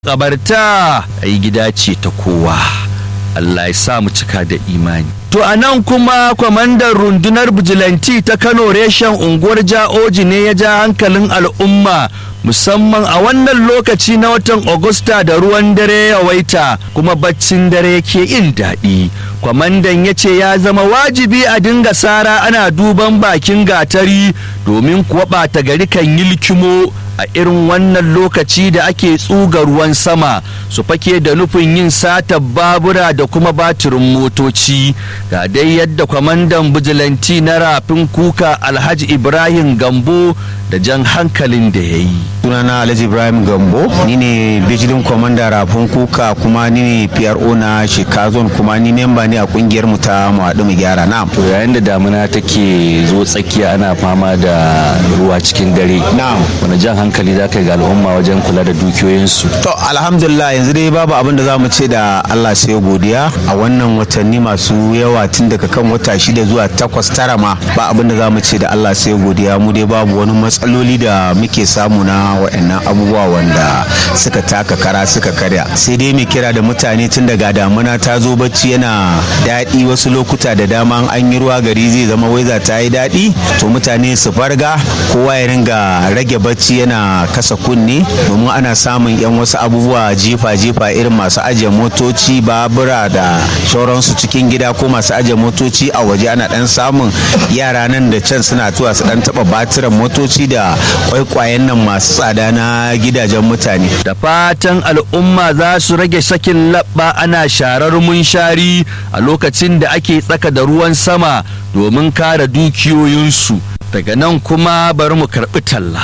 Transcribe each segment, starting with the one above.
Kabarta ai gida ce ta kowa. Allah ya sa mu cika da imani. To a nan kuma kwamandan rundunar bijilanti ta Kano reshen unguwar Ja'oji ne ya ja hankalin al'umma musamman a wannan lokaci na watan Agusta da ruwan dare ya waita kuma baccin dare ke yin daɗi. Kwamandan ya ce ya zama wajibi a dinga sara ana duban bakin gatari domin kuwa ɓata gari kan yi likimo a irin wannan lokaci da ake tsuga ruwan sama su fake da nufin yin sata babura da kuma batirin motoci ga dai yadda kwamandan bijilanti na rafin kuka alhaji ibrahim gambo da jan hankalin da ya yi sunana alhaji ibrahim gambo ni ne bijilin kwamanda rafin kuka kuma ni ne pro na shekazon kuma ni memba ne a kungiyar mu ta mu haɗu mu gyara na to yayin da damuna take zo tsakiya ana fama da ruwa cikin dare na'am wani jan hankali za ka yi ga al'umma wajen kula da dukiyoyinsu to alhamdulillah yanzu dai babu abin da za mu ce da allah sai godiya a wannan watanni masu yawa tun daga kan wata shida zuwa takwas tara ma ba abin da za mu ce da allah sai godiya mu dai babu wani matsaloli da muke samu na wa'annan abubuwa wanda suka taka kara suka karya sai dai mai kira da mutane tun daga damuna ta zo bacci yana daɗi wasu lokuta da dama an yi ruwa gari zai zama waiza ta yi daɗi to mutane su farga kowa ya ringa rage bacci yana kasa kunne domin ana samun yan wasu abubuwa jefa-jefa irin masu ajiye motoci babura da shauransu cikin gida ko masu ajiye motoci a waje ana dan samun yara nan da can suna tuwa su dan taba batiran motoci da kwaikwayen nan masu tsada na gidajen mutane da fatan al'umma za su rage sakin labba ana sharar munshari a lokacin da ake tsaka da ruwan sama domin kare dukiyoyinsu daga nan kuma bari mu karɓi talla.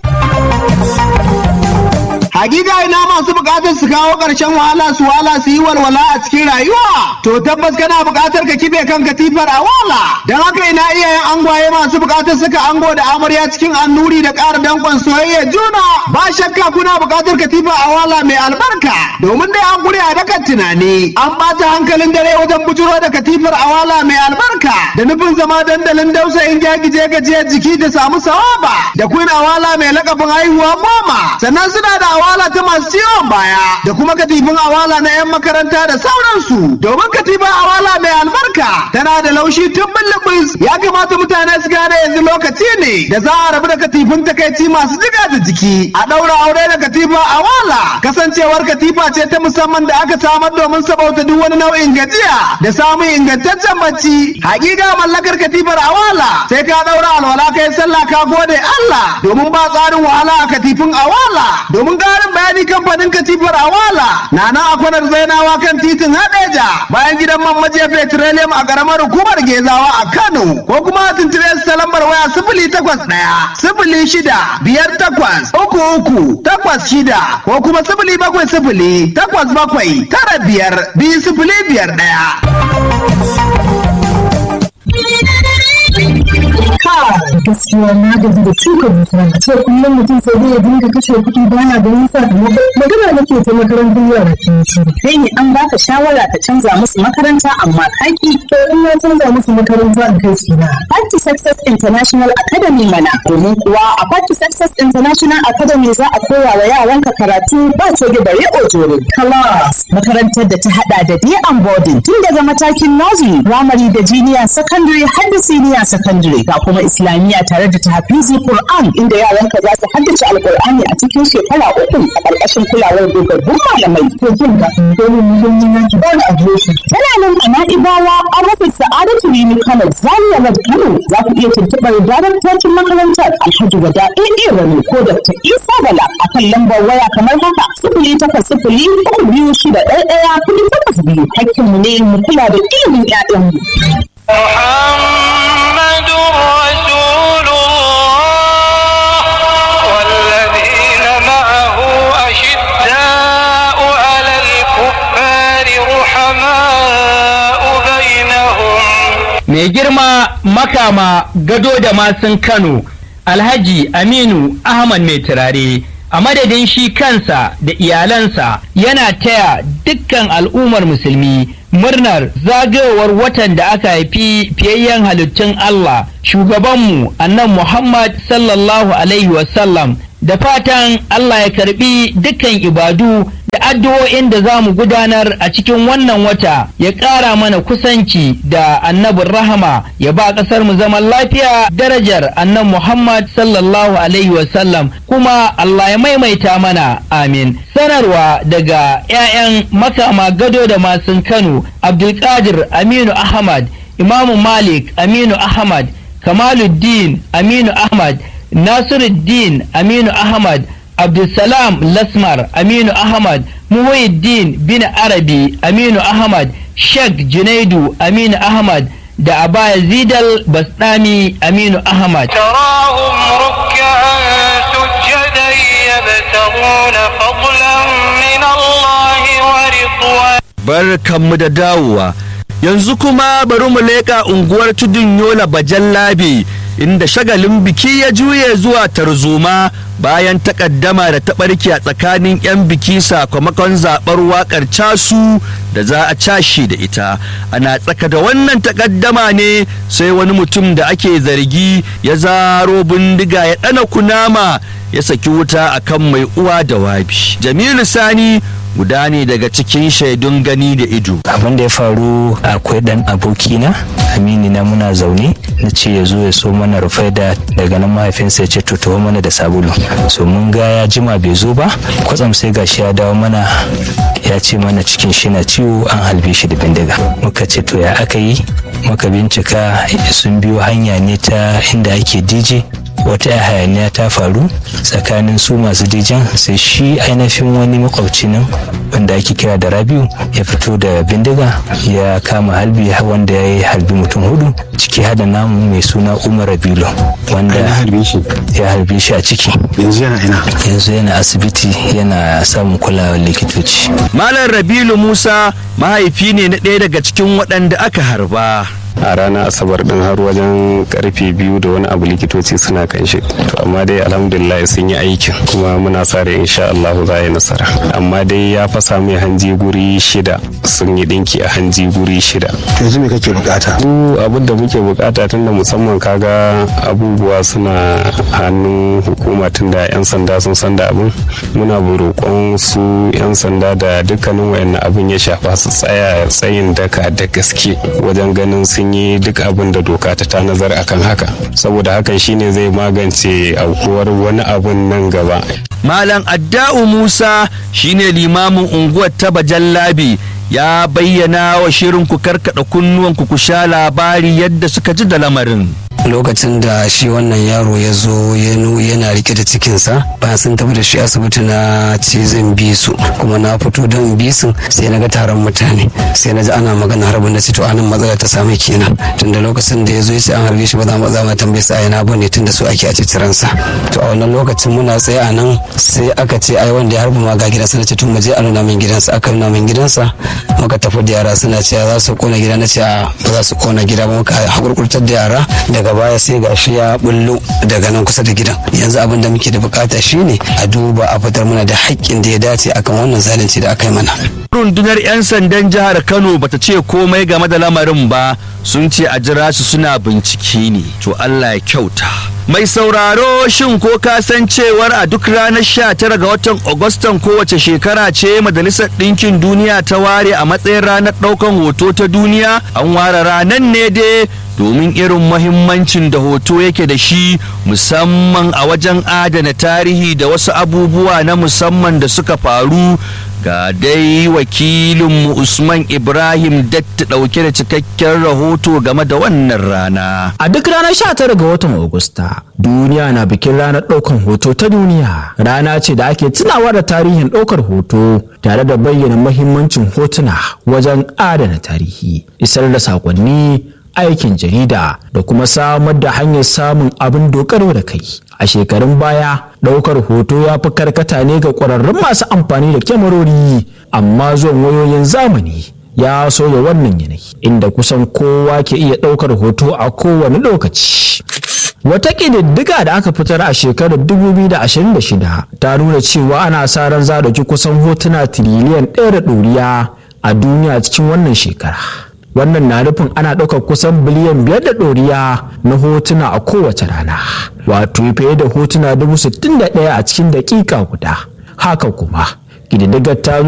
Hakika ina masu bukatar su kawo ƙarshen wahala su wala su yi walwala a cikin rayuwa. To tabbas kana bukatar ka kibe kan katifar a wala. Don haka ina iyayen angwaye masu bukatar saka ango da amarya cikin annuri da ƙara danƙon soyayya juna. Ba shakka kuna bukatar katifa a wala mai albarka. Domin dai an guri a dakan tunani. An ɓata hankalin dare wajen bujuro da katifar a wala mai albarka. Da nufin zama dandalin dausayin jagije gajiyar jiki da samu sawaba. Da kun awala mai lakabin haihuwa goma. Sannan suna da awala ta masu ciwon baya da kuma katifin awala na 'yan makaranta da sauransu domin katifin awala mai albarka tana da laushi tun bullubus ya kamata mutane su gane yanzu lokaci ne da za a rabu da katifin takaici masu jiga da jiki a ɗaura aure da katifa awala kasancewar katifa ce ta musamman da aka samar domin sabauta duk wani nau'in gajiya da samun ingantaccen bacci hakika mallakar katifar awala sai ka ɗaura alwala kai sallah ka gode Allah domin ba tsarin wahala a katifin awala domin ƙarin bayani kamfanin katifar awala na nan a kwanar zainawa kan titin hadeja bayan gidan man majiya petroleum a ƙaramar hukumar gezawa a kano ko kuma a tuntube su ta lambar waya sifili takwas ɗaya sifili shida biyar takwas uku uku takwas shida ko kuma sifili bakwai sifili takwas bakwai tara biyar biyu sifili biyar ɗaya. gaskiya na gaji da shuka dusa a ce kullum mutum sai dai ya dinga kashe kuɗi bana ganin sakamako magana nake ta makarantar yara ke shiru kai ne an baka shawara ka canza musu makaranta amma kaki to in na canza musu makaranta a kai su na Party Success International Academy mana domin kuwa a Party Success International Academy za a koya wa yaranka karatu ba coge bare ojoro class makarantar da ta hada da day and boarding tun daga matakin nursery primary da junior secondary har da senior secondary ga kuma islamiyya tare da tahfizi Qur'an inda yaranka za su haddace alqur'ani a cikin shekara uku a ƙarƙashin kulawar dogaggun malamai to jin ga dole mu yi yin ki ba a shi tana nan a Na'ibawa an rufe Sa'adatu Rimi Kano Zaria Road Kano za ku iya tuntuɓar daraktocin makarantar Alhaji Wada AA Rani ko Dr. Isa Bala a kan lambar waya kamar haka sifili takwas sifili uku biyu shida ɗaya ɗaya kuɗi takwas biyu hakkinmu ne mu kula da ilimin 'ya'yanmu. محمد رسول الله والذين معه أشداء على الكفار رحماء بينهم mai girma makama gado da masun kano alhaji aminu ahmad mai turare a madadin shi kansa da iyalansa yana taya dukkan al'ummar musulmi murnar zagayowar watan da aka haifi fiyayyen halittun Allah shugabanmu annan Muhammad sallallahu alaihi wasallam da fatan Allah ya karbi dukkan ibadu addu'o'in da za mu gudanar a cikin wannan wata ya ƙara mana kusanci da annabin rahama ya ba ƙasar mu zaman lafiya darajar annan Muhammad sallallahu alaihi wasallam kuma Allah ya maimaita mana amin sanarwa daga 'ya'yan makama gado da masun Kano Abdulkadir Aminu Ahmad Imamu Malik Aminu Ahmad Kamaluddin Aminu Ahmad Nasiruddin Aminu Ahmad Abdulsalam Lasmar Aminu Ahmad Muhyiddin bin Arabi Aminu Ahmad Sheikh Junaidu Aminu Ahmad da Abaya Zidal Basdami Aminu Ahmad. تراهم ركعا سجدا يبتغون فضلا من الله ورضوانا barkanmu da dawowa yanzu kuma bari mu leƙa unguwar tudun yola bajan labe inda shagalin biki ya juye zuwa tarzoma bayan takaddama da ta ɓarke a tsakanin 'yan biki sakamakon zaɓar waƙar casu da za a cashe da ita ana tsaka da wannan takaddama ne sai wani mutum da ake zargi ya zaro bindiga ya ɗana kunama ya saki wuta akan mai uwa da wabi jamilu sani guda ne daga cikin shaidun gani da ido abin da ya faru akwai dan abokina amini na muna zaune na ce ya zo ya so mana rufaida daga nan mahaifinsa ya ce to taho mana da sabulu so mun ga ya jima bai zo ba kwatsam sai gashi ya dawo mana ya ce mana cikin shi na ciwo an halbe shi da bindiga muka ce to ya aka yi muka bincika sun biyo hanya ne ta inda ake dj wata hayaniya ta faru tsakanin su masu dijan sai shi ainihin wani makwabci nan wanda ake kira da rabiu ya fito da bindiga ya kama halbi wanda ya yi halbi mutum hudu ciki hada namu mai suna umar rabilu wanda ya harbe shi a ciki yanzu yana ina yanzu yana asibiti yana samun kulawar likitoci malam rabilu musa mahaifi ne na ɗaya daga cikin waɗanda aka harba a ranar asabar din har wajen karfe biyu da wani abu likitoci suna kan shi to amma dai alhamdulillah sun yi aikin kuma muna sa rai insha Allah za yi nasara amma dai ya fasa mai hanji guri shida sun yi dinki a hanji guri shida yanzu me kake bukata mu abin da muke bukata tunda musamman kaga abubuwa suna hannun hukuma tunda yan sanda sun san da abin muna roƙon su yan sanda da dukkanin wayannan abin ya shafa su tsaya tsayin daka da gaske wajen ganin sun yi duk abin da doka ta tanazar akan haka saboda hakan shine zai magance aukuwar wani abun nan gaba malam adda'u musa shine limamin unguwar ta bajallabi ya bayyana wa shirin ku karkada kunnuwanku ku sha labari yadda suka ji da lamarin lokacin da shi wannan yaro ya zo yana rike da cikinsa bayan sun tafi da shi asibiti na ce zan bi su kuma na fito don bi su sai na ga taron mutane sai na ji ana magana harbin da to anan matsala ta samu kenan tunda lokacin da ya zo ya ce an harbe shi ba za mu za mu tambaye su a yana bane tunda su ake a ciciransa to a wannan lokacin muna tsaye a nan sai aka ce ai wanda ya harba ma ga gidansa na ce tun mu je a nuna min gidansa aka nuna min gidansa muka tafi da yara suna cewa za su kona gida na ce ba za su kona gida ba muka hakurkurtar da yara daga baya sai gashi ya bullo daga nan kusa da gidan yanzu abin da muke da bukata shine a duba a fitar mana da haƙƙin da ya dace akan wannan zalunci da aka yi mana rundunar 'yan sandan jihar kano bata ce komai game da lamarin ba sun ce a jira su suna bincike ne to allah ya kyauta mai sauraro shin ko ka san cewar a duk ranar 19 ga watan agustan kowace shekara ce majalisar ɗinkin duniya ta ware a matsayin ranar ɗaukan hoto ta duniya an ware ranar ne dai domin irin mahimmancin da hoto yake da shi musamman a wajen adana tarihi da wasu abubuwa na musamman da suka faru ga dai wakilinmu usman ibrahim datti ɗauke da cikakken rahoto game da wannan rana a duk ranar 19 ga watan agusta duniya na bikin ranar ɗaukar hoto ta duniya rana ce da ake tunawa da tarihin ɗaukar hoto tare da bayyana mahimmancin hotuna wajen adana tarihi isar da saƙonni aikin jarida da kuma samar da hanyar samun abin dogaro da kai a shekarun baya ɗaukar hoto ya fi karkata ne ga ƙwararrun masu amfani da kyamarori amma zuwan wayoyin zamani ya soya wannan yanayi inda kusan kowa ke iya ɗaukar hoto a kowane lokaci Wata ƙididdiga da aka fitar a shekarar 2026 ta nuna cewa ana sa ran za ki kusan hotuna tiriliyan ɗaya da ɗoriya a duniya cikin wannan shekara. wannan na nufin ana ɗaukar kusan biliyan biyar da ɗoriya na hotuna a kowace rana wato fiye da hotuna dubu sittin da ɗaya a cikin daƙiƙa guda haka kuma ƙididdigar ta